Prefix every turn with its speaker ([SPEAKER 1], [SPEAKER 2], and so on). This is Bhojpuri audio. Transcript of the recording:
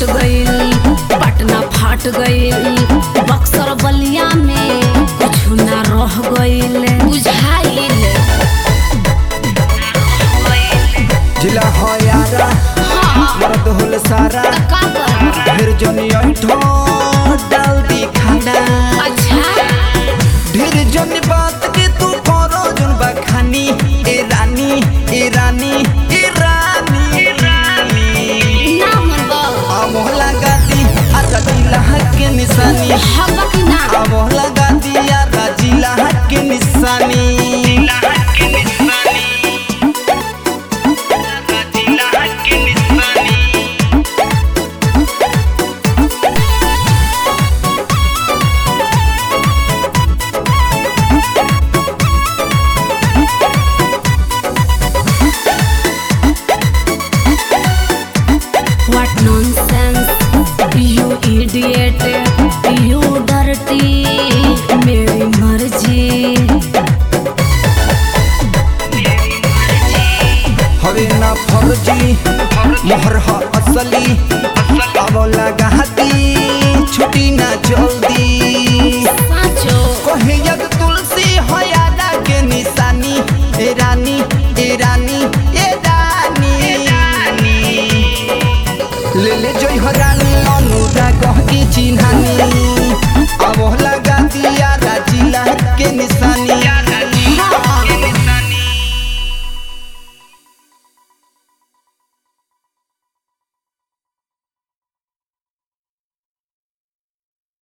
[SPEAKER 1] फाट गईल पटना फाट गईल बक्सर बलिया में कुछ ना रह गईल बुझाइल
[SPEAKER 2] जिला हो यारा मर्द होल सारा
[SPEAKER 1] का कर
[SPEAKER 2] फिर जनी ऐठो डाल दी खाना
[SPEAKER 1] अच्छा
[SPEAKER 2] ढेर जन बात के तू करो जन बखानी ए रानी ए रानी ए रानी
[SPEAKER 1] ना मनबा
[SPEAKER 2] आ मोहला गाती आ जिला के निशानी
[SPEAKER 1] हवा की ना
[SPEAKER 2] आ मोहला गाती आ जिला के निशानी
[SPEAKER 1] What nonsense, you idiot, you dirty, मेरी मर्जी
[SPEAKER 2] हवे ना फर्जी मोहर ह असली अब लगाती छुटी ना जल्दी
[SPEAKER 1] साचो
[SPEAKER 2] कहे यद तुलसी हो यादा के निशानी ए रानी ए रानी ए रानी ले ले जोई हो रानी